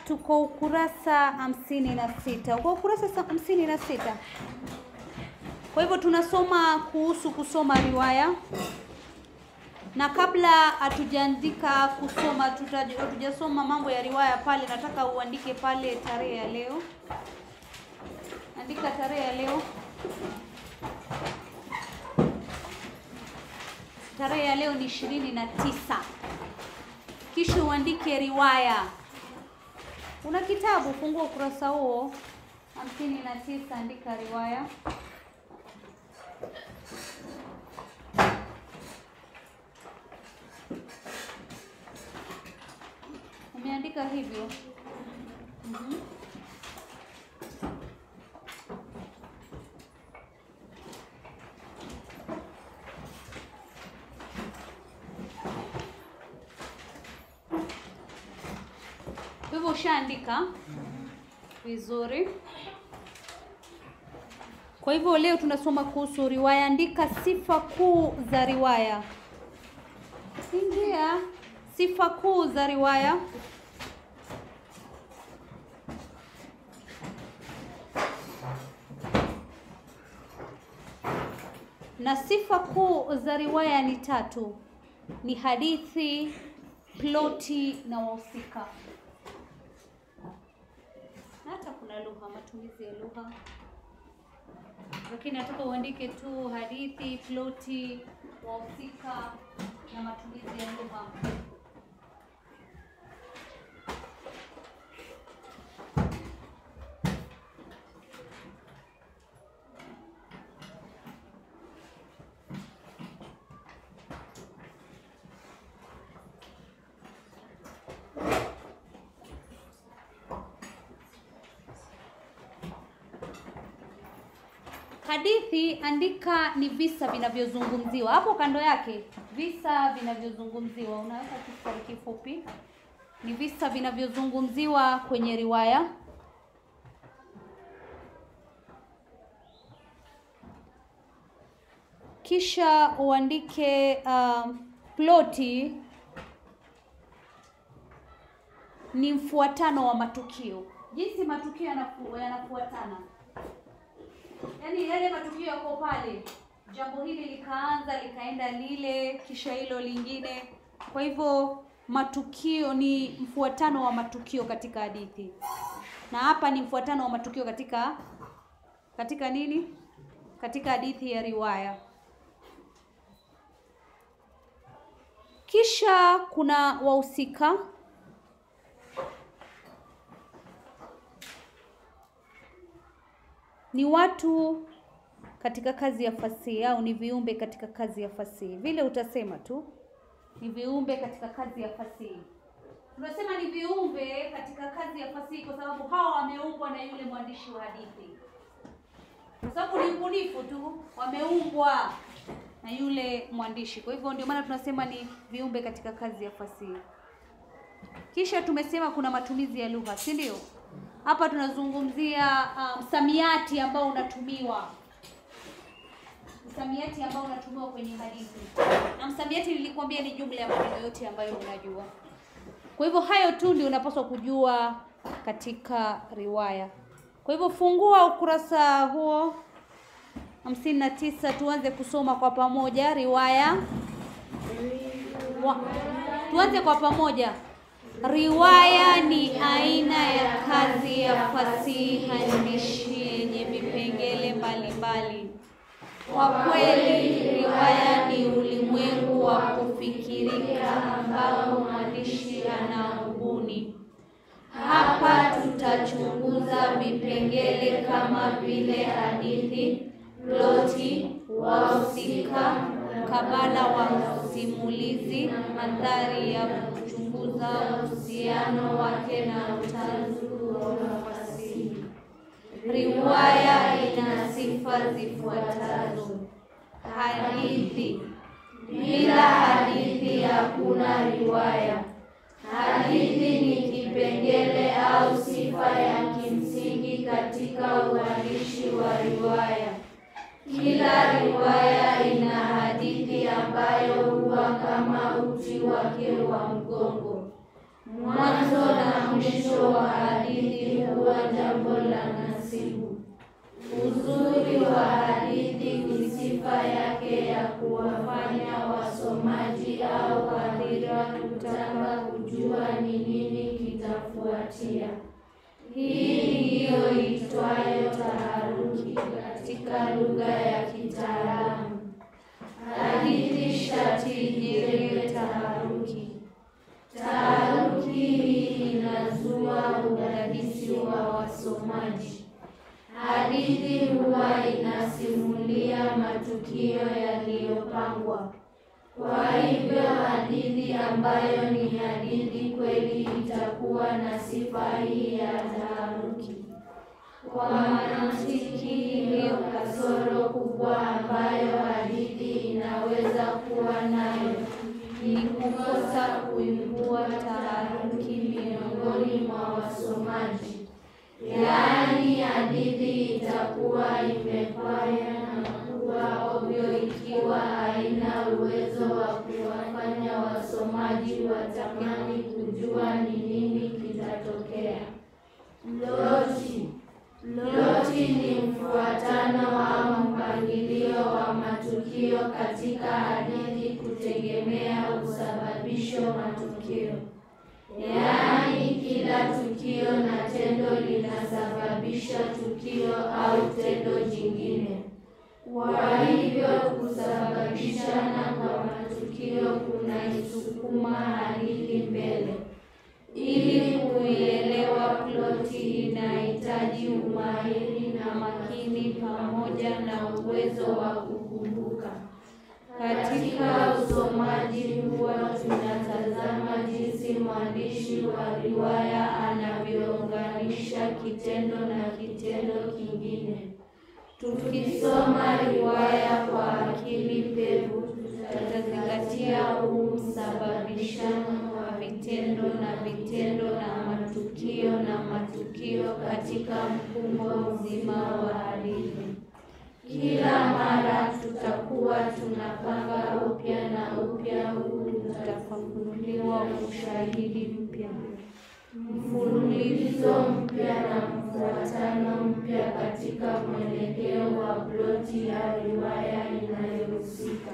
tuko ukurasa hamsini na sita uko ukurasa sa- hamsini na sita kwa hivyo tunasoma kuhusu kusoma riwaya na kabla hatujaandika kusoma tuta- hatujasoma mambo ya riwaya pale nataka uandike pale tarehe ya leo andika tarehe ya leo tarehe ya leo ni ishirini na tisa kisha uandike riwaya una kitabu fungua ukurasa huo hamsini na tisa andika riwaya umeandika hivyo Mhm. Kwa hivyo ushaandika vizuri. Kwa hivyo leo tunasoma kuhusu riwaya. Andika sifa kuu za riwaya. Ingia sifa kuu za riwaya. Na sifa kuu za riwaya ni tatu: ni hadithi, ploti na wahusika. Na hata kuna lugha, matumizi ya lugha, lakini nataka uandike tu hadithi, ploti, wahusika na matumizi ya lugha. Hadithi andika ni visa vinavyozungumziwa hapo kando yake, visa vinavyozungumziwa. Unaweka kistari kifupi, ni visa vinavyozungumziwa kwenye riwaya. Kisha uandike um, ploti ni mfuatano wa matukio, jinsi matukio yanafu, yanafuatana yaani yale matukio yako pale, jambo hili likaanza likaenda lile, kisha hilo lingine. Kwa hivyo matukio ni mfuatano wa matukio katika hadithi, na hapa ni mfuatano wa matukio katika katika nini, katika hadithi ya riwaya. Kisha kuna wahusika ni watu katika kazi ya fasihi au ni viumbe katika kazi ya fasihi. Vile utasema tu ni viumbe katika kazi ya fasihi. Tunasema ni viumbe katika kazi ya fasihi kwa sababu hawa wameumbwa na yule mwandishi wa hadithi, kwa sababu ni ubunifu tu, wameumbwa na yule mwandishi. Kwa hivyo ndio maana tunasema ni viumbe katika kazi ya fasihi. Kisha tumesema kuna matumizi ya lugha, si ndio? Hapa tunazungumzia uh, msamiati ambao unatumiwa, msamiati ambao unatumiwa kwenye hadithi. Na msamiati nilikwambia ni jumla ya maneno yote ambayo unajua. Kwa hivyo hayo tu ndio unapaswa kujua katika riwaya. Kwa hivyo fungua ukurasa huo hamsini na tisa, tuanze kusoma kwa pamoja riwaya wa, tuanze kwa pamoja. Riwaya ni aina ya kazi ya fasihi andishi yenye vipengele mbalimbali. Kwa kweli, riwaya ni ulimwengu wa kufikirika ambao mwandishi anaubuni. Hapa tutachunguza vipengele kama vile hadithi, ploti, wahusika, mkabala wa simulizi, mandhari ya kuchunguza uhusiano wake na utanzu wa fasihi. Riwaya ina sifa zifuatazo: hadithi. Bila hadithi hakuna riwaya. Hadithi ni kipengele au sifa ya kimsingi katika uandishi wa riwaya. Kila riwaya ina hadithi ambayo huwa kama uti wake wa mgongo. Mwanzo na mwisho wa hadithi huwa jambo la nasibu. Uzuri wa hadithi ni sifa yake ya kuwafanya wasomaji au hadhira kutaka kujua ni nini kitafuatia. Hii ndiyo itwayo taharuki katika lugha ya kitaalamu. Hadithi shati ijenge taharuki. Taharuki hii inazua udadisi wa wasomaji. Hadithi huwa inasimulia matukio yaliyopangwa. Kwa hivyo hadithi ambayo ni hadithi kweli itakuwa na sifa hii ya taharuki. Kwa mantiki hiyo, kasoro kubwa ambayo hadithi inaweza kuwa nayo ni kukosa kuibua taharuki miongoni mwa wasomaji. Yaani, hadithi itakuwa imepaya na kuwa ovyo ikiwa haina uwezo wa kuwafanya wasomaji watamani kujua ni nini kitatokea. Ploti. Ploti ni mfuatano au mpangilio wa matukio katika hadithi kutegemea usababisho matukio. Yaani, kila tukio na tendo linasababisha tukio au tendo jingine. Kwa hivyo kusababishana kwa matukio kunaisukuma hadithi mbele. Ili kuielewa ploti inahitaji umahiri na makini pamoja na uwezo wa kukumbuka. Katika usomaji huwa tunatazama jinsi mwandishi wa riwaya anavyounganisha kitendo na kitendo kingine. Tukisoma riwaya kwa akili pevu, tutazingatia huu msababishano wa vitendo na vitendo na matukio na matukio katika mfumo mzima wa hadithi. Kila mara tutakuwa tunapanga upya na upya, huu utafafanuliwa ushahidi mpya, mfululizo mpya na mfuatano mpya katika mwelekeo wa ploti ya riwaya inayohusika.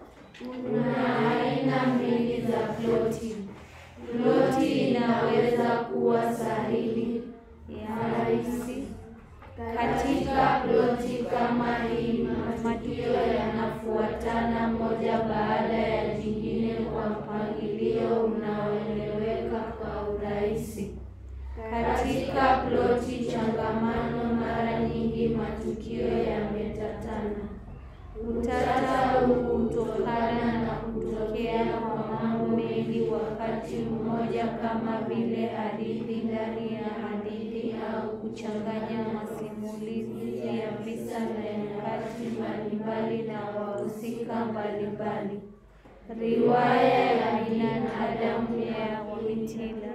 Kuna aina mbili za ploti. Ploti inaweza kuwa sahihi, ya rahisi. Katika ploti kama hii, matukio yanafuatana moja baada ya jingine kwa mpangilio unaoeleweka kwa urahisi. Katika ploti changamano, mara nyingi matukio yametatana. Utata huu hutokana na kutokea kwa mambo mengi wakati mmoja, kama vile hadithi ndani ya hadithi au kuchanganya masimulizi ya visa vya nyakati mbalimbali na wahusika mbalimbali. Riwaya ya binadamu ya Wawitila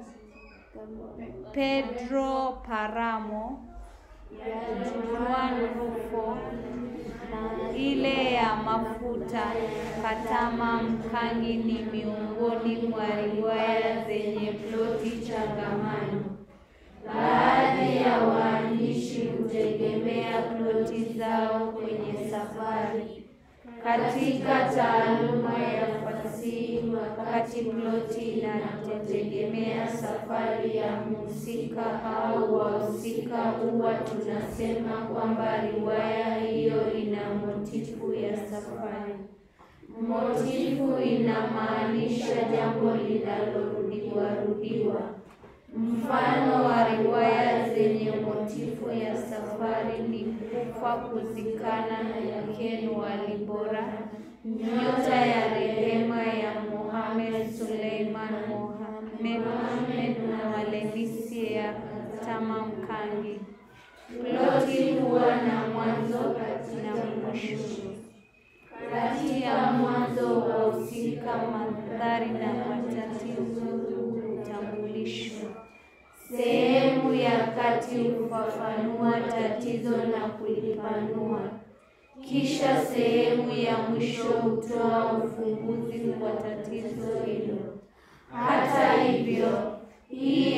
Pedro Paramo ya Juan Rufo na ile ya mafuta Katama Mkangi ni miongoni mwa riwaya zenye ploti changamano. Baadhi ya waandishi hutegemea ploti zao kwenye safari. Katika taaluma ya fasihi, wakati ploti inategemea safari ya mhusika au wahusika, huwa tunasema kwamba riwaya hiyo ina motifu ya safari. Motifu inamaanisha jambo linalorudiwa rudiwa. Mfano wa riwaya zenye motifu ya safari ni Kufa Kuzikana ya Ken Walibora, Nyota ya Rehema ya Mohamed Suleiman Mohamed na Walenisi ya Tama Mkangi. Ploti huwa na mwanzo na mwisho. Kati ya mwanzo wahusika, mandhari na matatizo hutambulishwa. Sehemu ya kati hufafanua tatizo na kulipanua, kisha sehemu ya mwisho hutoa ufumbuzi kwa tatizo hilo. Hata hivyo, hii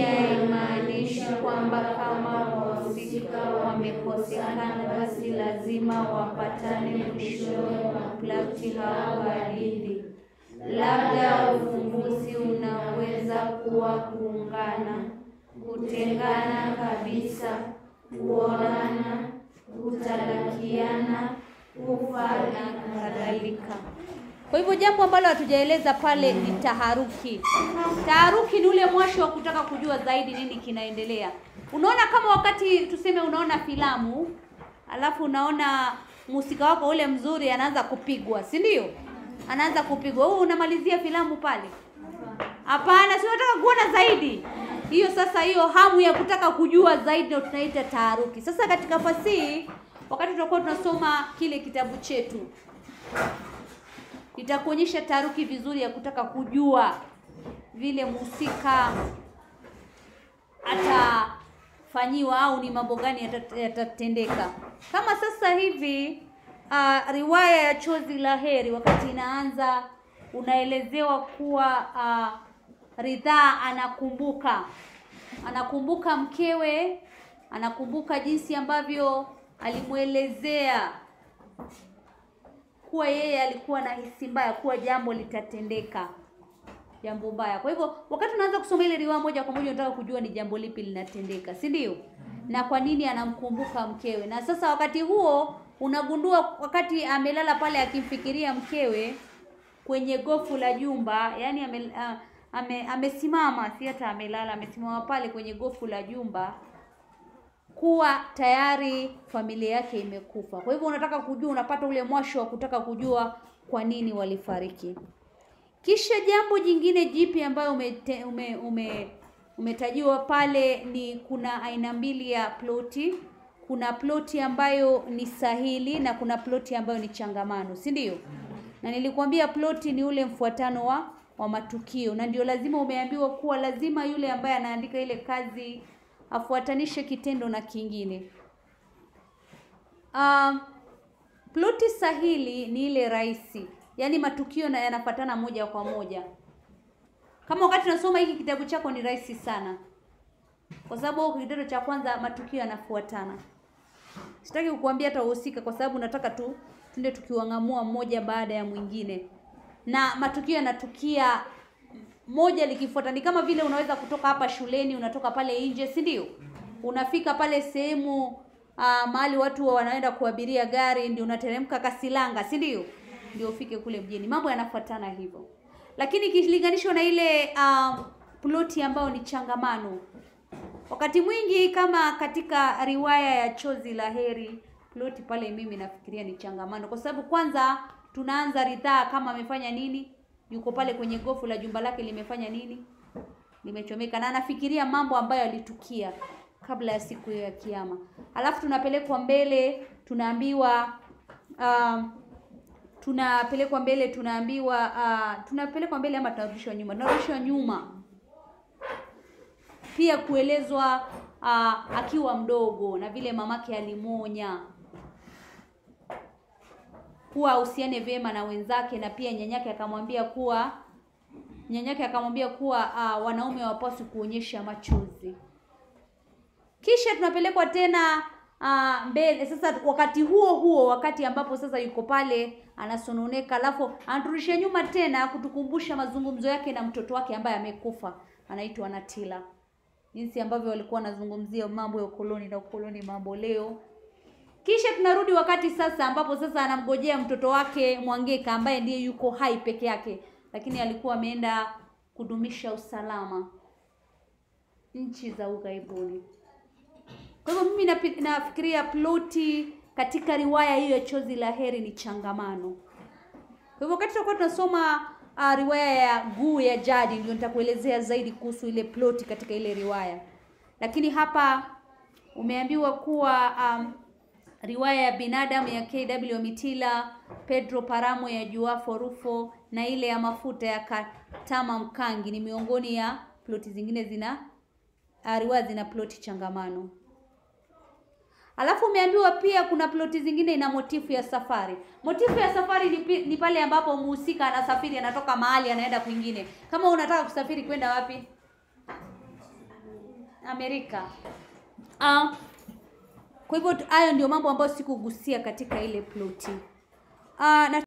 haimaanishi kwamba kama wahusika wamekosekana basi lazima wapatane mwishowe wa ploti au hadithi. Labda ufumbuzi unaweza kuwa kuungana, kutengana kabisa, kuonana, kutalakiana, kufa na kadhalika. Kwa hivyo jambo ambalo hatujaeleza pale ni taharuki. Taharuki ni ule mwasho wa kutaka kujua zaidi nini kinaendelea. Unaona kama wakati tuseme unaona filamu, alafu unaona mhusika wako ule mzuri anaanza kupigwa, si ndio? Anaanza kupigwa. Wewe unamalizia filamu pale? Hapana, si unataka kuona zaidi. Hiyo sasa, hiyo hamu ya kutaka kujua zaidi ndio tunaita taharuki. Sasa katika fasihi, wakati tutakuwa tunasoma kile kitabu chetu, itakuonyesha taharuki vizuri ya kutaka kujua vile mhusika atafanyiwa au ni mambo gani yata- yatatendeka. Kama sasa hivi uh, riwaya ya Chozi la Heri wakati inaanza, unaelezewa kuwa uh, Ridhaa anakumbuka anakumbuka mkewe, anakumbuka jinsi ambavyo alimwelezea kuwa yeye alikuwa na hisi mbaya kuwa jambo litatendeka jambo mbaya. Kwa hivyo wakati unaanza kusoma ile riwaya moja kwa moja unataka kujua ni jambo lipi linatendeka, si ndio? Na kwa nini anamkumbuka mkewe. Na sasa wakati huo unagundua wakati amelala pale akimfikiria mkewe kwenye gofu la jumba, yani ame, a- ame, amesimama si hata amelala, amesimama pale kwenye gofu la jumba kuwa tayari familia yake imekufa. Kwa hivyo unataka kujua, unapata ule mwasho wa kutaka kujua kwa nini walifariki. Kisha jambo jingine jipi ambayo umete, ume, ume, umetajiwa pale ni kuna aina mbili ya ploti. Kuna ploti ambayo ni sahili na kuna ploti ambayo ni changamano, si ndio? Na nilikwambia ploti ni ule mfuatano wa wa matukio, na ndio lazima umeambiwa kuwa lazima yule ambaye anaandika ile kazi afuatanishe kitendo na kingine. Um, ploti sahili ni ile rahisi, yaani matukio na yanafuatana moja kwa moja. Kama wakati unasoma hiki kitabu chako ni rahisi sana, kwa sababu huko kitendo cha kwanza matukio yanafuatana. Sitaki kukuambia hata uhusika, kwa sababu nataka tu tunde tukiwang'amua mmoja baada ya mwingine, na matukio yanatukia moja likifuata. Ni kama vile unaweza kutoka hapa shuleni, unatoka pale nje, si ndio? Unafika pale sehemu uh, mahali watu wanaenda kuabiria gari, ndio unateremka Kasilanga, si ndio? Ndio ufike kule mjini. Mambo yanafuatana hivyo, lakini ikilinganishwa na ile um, ploti ambayo ni changamano, wakati mwingi kama katika riwaya ya Chozi la Heri, ploti pale mimi nafikiria ni changamano, kwa sababu kwanza tunaanza Ridhaa kama amefanya nini, yuko pale kwenye gofu la jumba lake limefanya nini, limechomeka, na anafikiria mambo ambayo yalitukia kabla ya siku hiyo ya Kiyama. Alafu tunapelekwa mbele, tunaambiwa um, tunapelekwa mbele, tunaambiwa uh, tunapelekwa mbele ama tunarudishwa nyuma, tunarudishwa nyuma pia kuelezwa uh, akiwa mdogo na vile mamake alimuonya kuwa ahusiane vyema na wenzake, na pia nyanyake akamwambia kuwa nyanyake akamwambia kuwa uh, wanaume hawapaswi kuonyesha machozi. Kisha tunapelekwa tena uh, mbele sasa, wakati huo huo, wakati ambapo sasa yuko pale anasononeka, alafu anaturudisha nyuma tena kutukumbusha mazungumzo yake na mtoto wake ambaye amekufa, anaitwa Natila, jinsi ambavyo walikuwa wanazungumzia mambo ya ukoloni na ukoloni mambo leo. Kisha tunarudi wakati sasa ambapo sasa anamgojea mtoto wake Mwangeka ambaye ndiye yuko hai peke yake, lakini alikuwa ameenda kudumisha usalama nchi za ughaibuni. Kwa hivyo mimi napi- nafikiria ploti katika riwaya hiyo ya Chozi la Heri ni changamano. Kwa hivyo wakati tutakuwa tunasoma uh, riwaya ya Guu ya Jadi ndio nitakuelezea zaidi kuhusu ile ploti katika ile riwaya, lakini hapa umeambiwa kuwa um, riwaya ya binadamu ya KW Mitila, Pedro Paramo ya Juafo Rufo na ile ya mafuta ya Katama Mkangi ni miongoni ya ploti zingine zina uh, riwaya zina ploti changamano. Alafu umeambiwa pia kuna ploti zingine ina motifu ya safari. Motifu ya safari ni, pi- ni pale ambapo mhusika anasafiri anatoka mahali anaenda kwingine. Kama unataka kusafiri kwenda wapi? Amerika. Ah, kwa hivyo hayo ndio mambo ambayo sikugusia katika ile ploti. Ah, na